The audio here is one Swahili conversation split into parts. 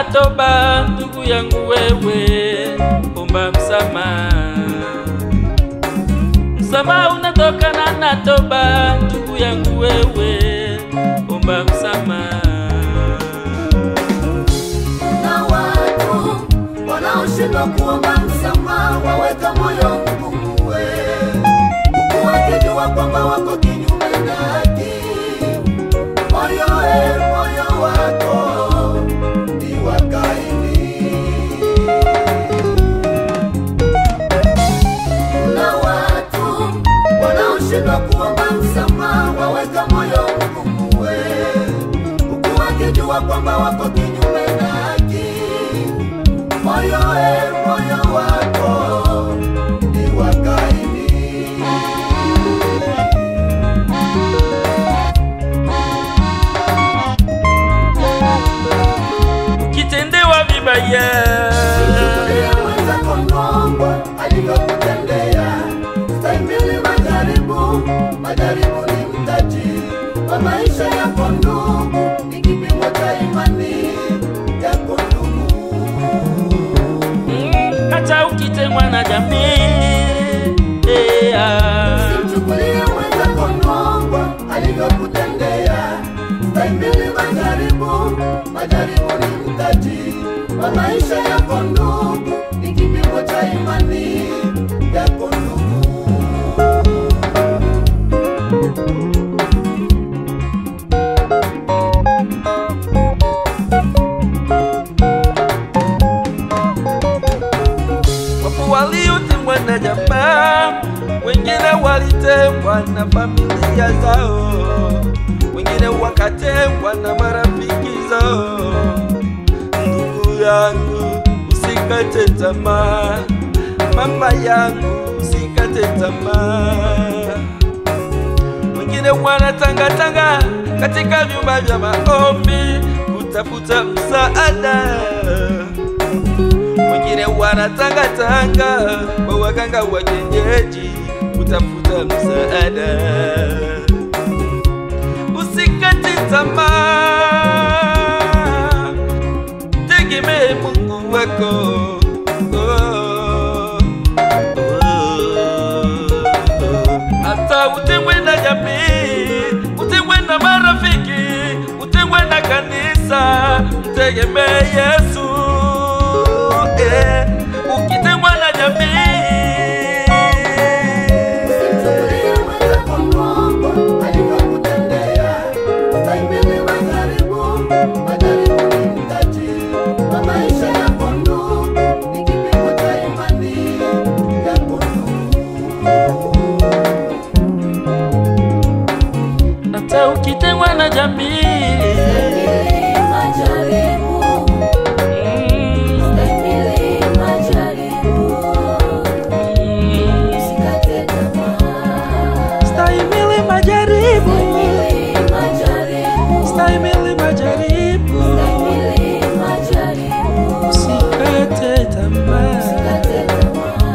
toba, ndugu yangu wewe, omba msamaha. Msamaha unatokana na toba, ndugu yangu wewe, omba msamaha. na watu wanaoshindwa kuomba msamaha waweka moyo mgumu, huku wakijua kwamba wako kinyume na haki. Moyo e, moyo wako ni wa Kaini. Na watu wanaoshindwa kuomba msamaha waweka moyo mgumu, huku wakijua kwamba wako kinyume na haki. Moyo e, moyo wako ni wa Kaini. Ukitendewa vibaya, Chukulia mwenzako Mungu alivyokutendea. Stahimili majaribu, majaribu ni mtaji wa maisha yako ndugu, ni kipimo cha imani yako ndugu. mm, hata ukitengwa na jamii eh, ah. Simchukulie mwenzako Mungu alivyokutendea. Stahimili majaribu, majaribu ni mtaji wa maisha yako ndugu, ni kipimo cha imani yako ndugu. Wapo waliotengwa na jamaa, wengine walitengwa na familia zao, wengine wakatengwa na marafiki zao. Ndugu yangu, usikate tamaa, mama yangu, usikate tamaa. Wengine wanatangatanga katika vyumba vya maombi kutafuta msaada wengine wanatangatanga kwa waganga wa kienyeji kutafuta msaada. Usikate tamaa, tegemee Mungu wako. Oh, oh, hata utengwe na jamii, utengwe na marafiki, utengwe na kanisa, mtegemee Yesu. Eh, ukitengwa na jamii Simchukulie mwenzako Mungu alivyokutendea. Stahimili majaribu, majaribu ni mtaji wa maisha yako ndugu, ni kipimo cha imani yako ndugu. hata ukitengwa na jamii Stahimili majaribu, mm, stahimili majaribu, mm, usikate tamaa. stahimili majaribu, Stahimili majaribu, stahimili majaribu, stahimili majaribu, usikate tamaa. usikate tamaa.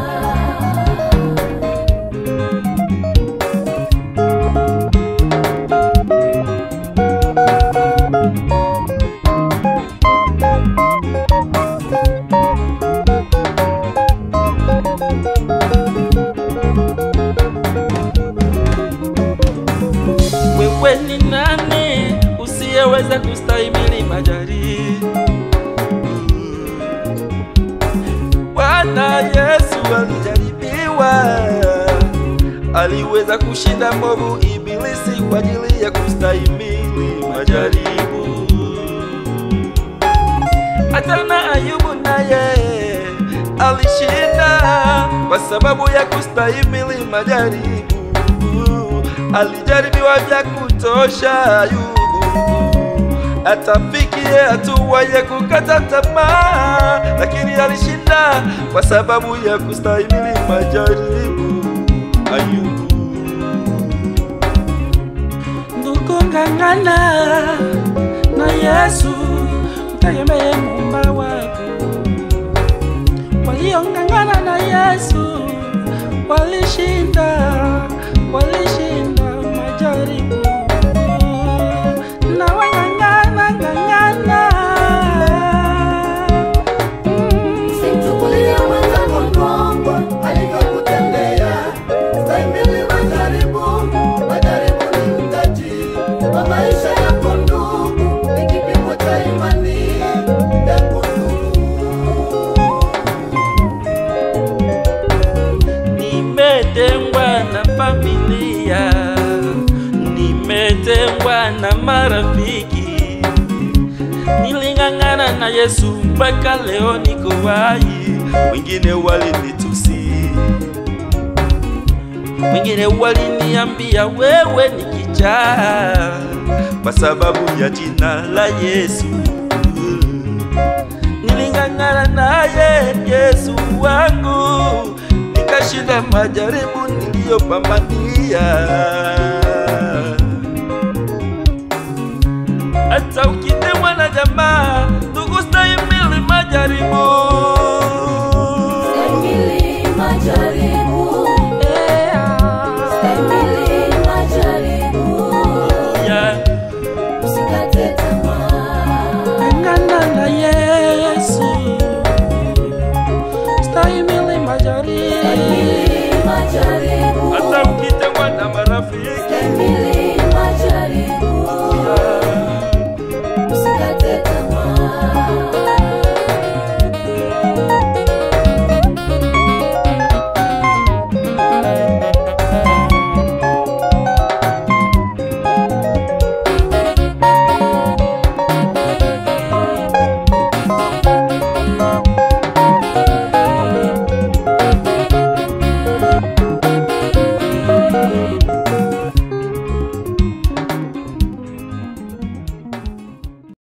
Wewe ni nani usiyeweza kustahimili majaribu? Bwana Yesu alijaribiwa, aliweza kushinda mwovu Ibilisi kwa ajili ya kustahimili majaribu. Hata na Ayubu naye alishinda kwa sababu ya kustahimili majaribu. Alijaribiwa vya kutosha Ayubu, atafikie hatua ya kukata tamaa, lakini alishinda kwa sababu ya kustahimili majaribu. Ayubu, ndugu, ng'ang'ana na Yesu, mtegemee muumba wako. Waliong'ang'ana na Yesu walishinda, walishinda majaribu. Na wang'ang'ana ng'ang'ana familia, nimetengwa na marafiki. Niling'ang'ana na Yesu mpaka leo niko hai. Wengine walinitusi, wengine waliniambia wewe ni kichaa kwa sababu ya jina la Yesu. Niling'ang'ana naye Yesu wangu, nikashinda majaribu niliyopambania. Hata ukitemwa na jamaa, ndugu, stahimili majaribu. Stahimili majaribu. Stahimili majaribu. Yeah. Usikate tamaa. Ng'ang'ana na Yesu, stahimili majaribu. Stahimili majaribu. Hata ukitemwa na marafiki